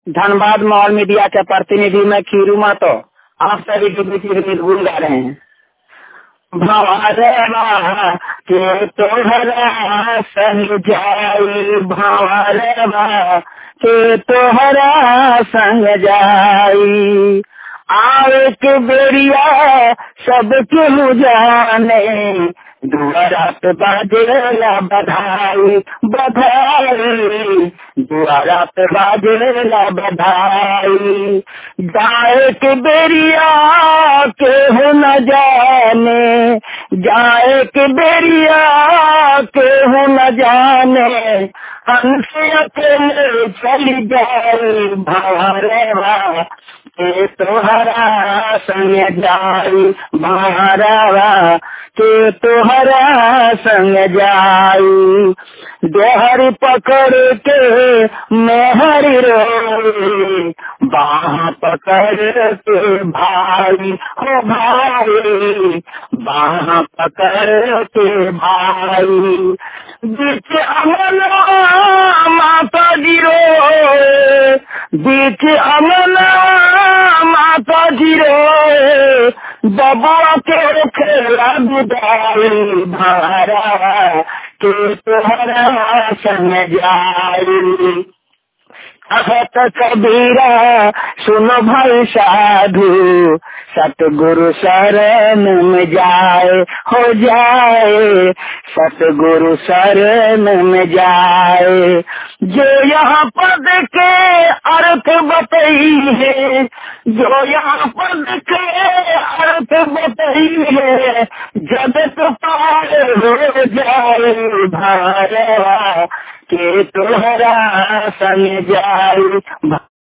Dhanbad mall media के प्रतिनिधि में खीरू मातो आप सभी के बीच एक गीत गुन गा रहे हैं भंवरवा के तोहरा संग जाई भंवरवा के तोहरा संग जाई आवे के बेरिया सबके जाने दुआरा पे बाजेला बधाई बधाई दुआरा पे बाजेला बधाई जाए के बेरिया के हो न जाने जाए के बेरिया के हो न जाने हमसे अकेले चली जाए भारवा के तोहरा संग जाई भारवा के तोहरा संग जाई दोहर पकड़ के मेहर रो बाह पकड़ के भाई हो भाई बाह पकड़ के भाई बीच अमला माता गिरो बीच अमला माता गिरो बबुआ के खेला बुदाई भारा के तोहरा संग जाई कहत कबीरा सुनो भाई साधु सतगुरु शरण में जाए हो जाए सतगुरु शरण में जाए जो यहाँ पद के अर्थ बतई है जो यहाँ पद के अर्थ बतई है जगत पार हो जाए भारवा के तोहरा संग जाए